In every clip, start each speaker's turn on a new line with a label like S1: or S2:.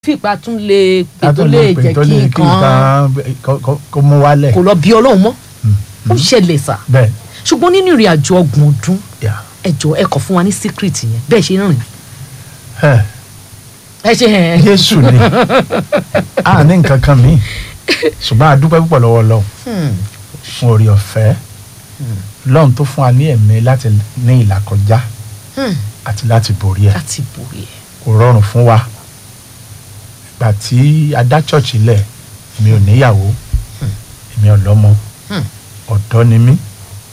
S1: fìpá tún lè pè
S2: ká
S1: tó
S2: tó
S1: lè
S2: lè pè
S1: jẹ́
S2: tó
S1: kí
S2: lè kí
S1: nǹkan
S2: nǹkan kó- kó- kó mú wálẹ̀.
S1: kò lọ bí ọlọ́run mọ́ ó ṣẹlẹ̀ sà
S2: bẹ́ẹ̀
S1: ṣùgbọ́n nínú ìrìn àjò ọgbọ̀n ọdún
S2: yà
S1: ẹ jọ̀ọ́ ẹ kọ fún wa ní secret yẹn bẹ́ẹ̀ ṣe rìn
S2: ẹ̀
S1: ẹ ṣe hẹn
S2: Jésù ni a ní nǹkan kan míì ṣùgbọ́n a dúpẹ́ púpọ̀ lọ́wọ́ Ọlọ́run fún orí ọ̀fẹ́ lọ́run tó fún wa ní ẹ̀mí láti ní ìlàkọjá àti láti borí ẹ̀
S1: láti borí ẹ
S2: kò rọrùn fún wa ìgbà tí a dá ṣọ́ọ̀ṣì lẹ̀ èmi ò níyàwó èmi ò lọ́mọ
S1: Hmm.
S2: ọ̀dọ́ ni mí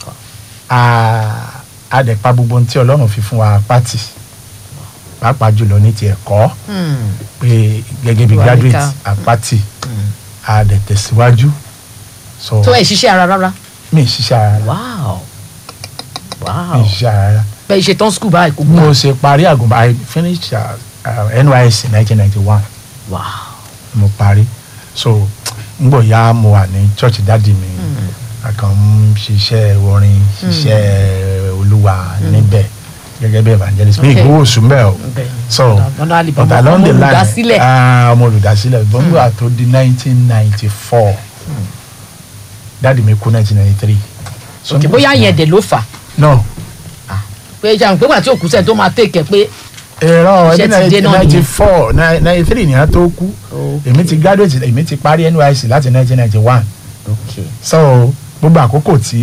S2: a- a dẹ̀ pa gbogbo ohun tí Ọlọ́run fi fún wa pátì pàápàá jùlọ ní ti ẹ̀kọ́ pé gẹ́gẹ́ bí
S1: Wà
S2: graduate
S1: níkà.
S2: àpáti a dẹ̀ tẹ̀síwájú so
S1: tó ẹ ṣiṣẹ́ ara rárá
S2: mi ì ṣiṣẹ́ ara rárá
S1: wow
S2: mi
S1: wow
S2: ì ṣiṣẹ́ ara rárá
S1: bẹ́ẹ̀ ṣe tán school báyìí kò
S2: mo
S1: gbà
S2: ṣe parí àgùnbà I finished uh, uh, NYSC nineteen ninety one
S1: wow
S2: mo parí so ngbọ ya mo wà ní church dáàdi mi a kàn ń ṣiṣẹ́ orin ṣiṣẹ́ olúwa níbẹ̀ gẹ́gẹ́ bí evangelist mi
S1: Okay.
S2: ìgbówó oṣù mbẹ́ o
S1: bẹ́ẹ̀
S2: so
S1: ọ̀nà àlìbọ̀
S2: but along the line
S1: olùdásílẹ̀
S2: ah, ọmọ olùdásílẹ̀ bọ́ńgbà tó di nineteen ninety four dáàdi mi kú nineteen ninety three
S1: òkè bóyá yẹn dẹ̀ ló fà
S2: no
S1: pé jàǹ pé wà tí òkú sẹ́ni tó máa tèkẹ́ pé
S2: ẹ̀rọ
S1: Iṣẹ́ ti dé náà
S2: ninety
S1: nìyẹn.
S2: four ninety three nìyẹn tó kú
S1: Okay.
S2: èmi ti graduate èmi ti parí NYSC láti nineteen ninety one
S1: ok
S2: so gbogbo àkókò tí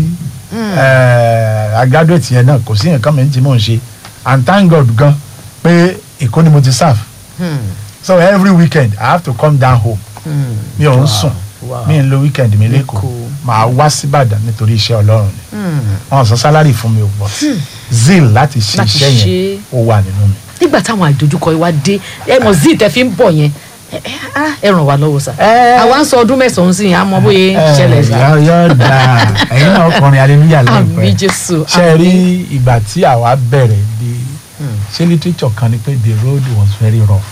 S2: eh, a graduate yẹn náà kò sí nǹkan mi tí mò ń ṣe and thank God gan pé Èkó ni mo ti serve so every weekend I have to come down home mi ò ń sùn
S1: wow.
S2: mi ń lo weekend mi lẹ́kọ̀ọ́
S1: Lẹ́kọ̀ọ́.
S2: màá wá síbàdàn nítorí iṣẹ́ Ọlọ́run ni wọn sọ sálárì fún mi ò bọ̀ zeal láti ṣe
S1: Láti
S2: iṣẹ́
S1: ṣe.
S2: yẹn ó wà nínú mi.
S1: nígbà táwọn àdójúkọ yìí wá dé ẹ mọ̀ zí tẹ fi ń bọ̀ yẹn ẹ ẹ á, ẹ ràn wá lọ́wọ́ sá
S2: Ẹ.
S1: àwa ń sọ ọdún mẹ́sàn-án sí yẹn àmọ́ bóyá
S2: Eh,
S1: ṣẹlẹ̀ sá
S2: yọ yọ da ẹ̀yin náà kọrin aleluya
S1: àmì
S2: láìpẹ́
S1: jésù
S2: ṣe rí ìgbà tí àwa bẹ̀rẹ̀ di ṣé literature kan ni pé the road was very rough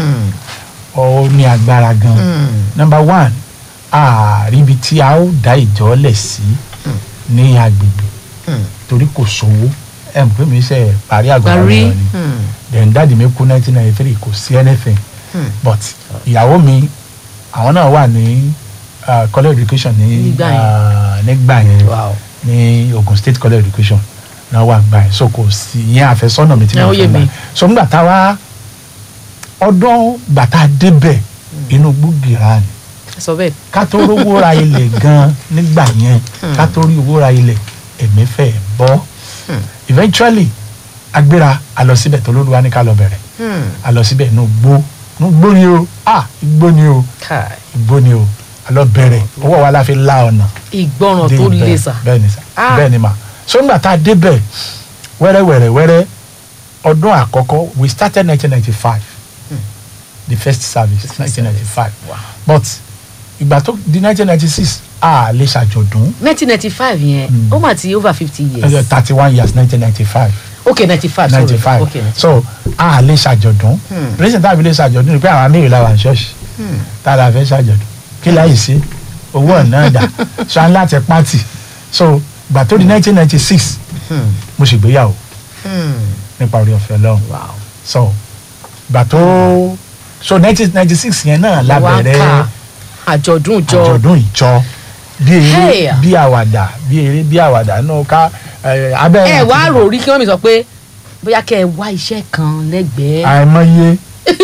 S2: ó ní agbára gan number one àríbi tí a ó dá ìjọ lẹ̀ sí ní agbègbè torí kò sówó ẹ̀ mọ̀ pé mi ṣe parí àgbà
S1: parí
S2: ni then dáàdi mi kú nineteen ninety three kò sí anything but ìyàwó mi àwọn náà wà ní uh, college education ní
S1: Nígbà yẹn.
S2: uh, nígbà yẹn
S1: wow
S2: ní Ogun State college education náà wà gbà yẹn so kò sí ìyẹn àfẹ́sọ́nà mi tí
S1: Ẹ, ó
S2: mo
S1: yé
S2: fẹ́ gbà
S1: mi.
S2: so nígbà tá a wá ọdún gbàtà débẹ̀ inú gbúgìrà ni
S1: ẹ sọ bẹ́ẹ̀
S2: ká tó rówó ra ilẹ̀ gan nígbà yẹn ká tó rí owó ra ilẹ̀ ẹ̀mí fẹ́ bọ́ eventually agbéra a lọ síbẹ̀ tó lóluwa ní ká lọ bẹ̀rẹ̀ a lọ síbẹ̀ inú gbó inú gbó ni o ah igbó ni o
S1: káì
S2: igbó ni o a lọ bẹ̀rẹ̀ owó wa la fi la ọ̀nà
S1: ìgbọràn
S2: dé
S1: tó
S2: ibẹ̀.
S1: le sá
S2: bẹ́ẹ̀ ni sà
S1: Ah.
S2: bẹ́ẹ̀ ni mà so nígbà tá a débẹ̀ wẹ́rẹ́ wẹ́rẹ́ wẹ́rẹ́ ọdún àkọ́kọ́ we started nineteen ninety five the first service nineteen ninety five
S1: Wow.
S2: but ìgbà tó di nineteen ninety six a lè ṣàjọ̀dún
S1: nineteen ninety five yẹn ó mà ti over fifty years
S2: thirty one years nineteen ninety five
S1: ok ninety five sorry
S2: ninety five
S1: ok
S2: so a lè ṣàjọ̀dún reason tá a fi lè ṣàjọ̀dún ni pé àwọn amíyè la wà ní ṣọ́ọ̀ṣì tá a la fẹ́ ṣàjọ̀dún kí láyìí sí owó ọ̀nà dà so a ń láti pátì so gbà tó di nineteen ninety six mo ṣègbéyàwó nípa orí ọ̀fẹ́ lọ́hùn
S1: wow
S2: so gbà tó so nineteen ninety six yẹn náà la
S1: wá ń
S2: bẹ̀rẹ̀
S1: kà àjọ̀dún ìjọ
S2: àjọ̀dún ìjọ bí eré
S1: Hey.
S2: bí àwàdà bí eré bí àwàdà náà ká ẹ, abẹ́
S1: ẹ wá rò rí kí wọ́n mi sọ pé bóyá kẹ́ ẹ wá iṣẹ́ kan lẹ́gbẹ̀ẹ́
S2: àìmọye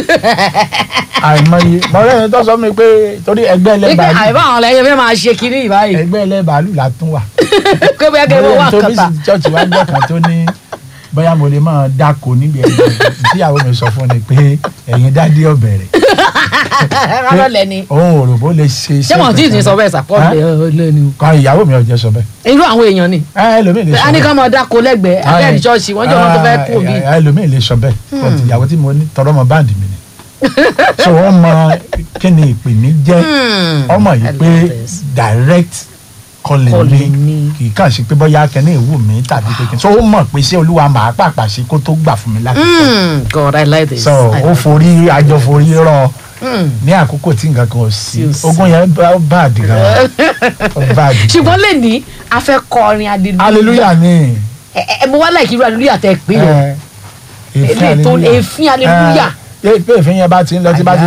S2: àìmọye mọ̀rẹ́ yẹn tó sọ mi pé torí ẹgbẹ́
S1: wípé
S2: ẹlẹ́bàálù
S1: àìbá àwọn ọ̀lẹ́yẹ fẹ́ máa ṣe kiri ìbáyìí
S2: ẹgbẹ́ ẹlẹ́bàálù la tún wà
S1: pé bóyá kẹ́ ẹ
S2: mọ̀rẹ́
S1: wá
S2: yẹn tó bí
S1: kàtà
S2: sí chọ́ọ̀chì wá gbọ́ kan tó ní bóyá mo lè máa dáko níbi ẹgbẹ́ ìtìyàwó mi sọ fún ni pé ẹ̀yin dádì ọ̀bẹ̀rẹ̀
S1: rárá lẹ́ni
S2: òun ò rò bó lè ṣe
S1: ṣé wọn tí ì ní sọ bẹ́ẹ̀ sàpọ̀ lẹ́ni o
S2: kan ìyàwó mi ò jẹ́ sọ bẹ́ẹ̀
S1: irú àwọn èèyàn ni
S2: ẹ ẹlòmíì lè sọ
S1: a ní
S2: bẹ́ẹ̀
S1: ká máa dáko lẹ́gbẹ̀ẹ́ abẹ́rẹ́ ṣọ́ọ̀ṣì wọ́n jẹ́ wọn tó fẹ́ kú mi
S2: Ah, ẹlòmíì lè sọ bẹ́ẹ̀ but ìyàwó tí mo ní tọrọ ọmọ báǹdì mi ni so wọ́n mọ kí ni ìpè mi jẹ́ ọmọ yìí
S1: I
S2: pé
S1: love this.
S2: direct calling
S1: Calling
S2: mi
S1: ni.
S2: kì í kàn sí pé bóyá kẹ́ni ìwú mi tàbí pé kí n so ó mọ̀ pé ṣé olúwa màá pàpà ṣe kó tó gbà fún mi láti sọ
S1: Hmm, God I like this
S2: so
S1: I
S2: ó
S1: like
S2: forí àjọ forí rọ
S1: Hmm.
S2: ní àkókò tí nǹkan kan ò sí
S1: Tí ò sí.
S2: ogun yẹn bá bá àdìgá ó bá àdìgá
S1: ṣùgbọ́n lè ní a fẹ́ kọrin hallelujah
S2: hallelujah ni
S1: ẹ ẹ mo wá láìkí irú hallelujah tẹ pé o
S2: ẹ, èéfín
S1: Eléyìí tó-
S2: hallelujah.
S1: èéfín hallelujah.
S2: Ẹ, pé ìfín yẹn bá ti ń lọ tí bá ti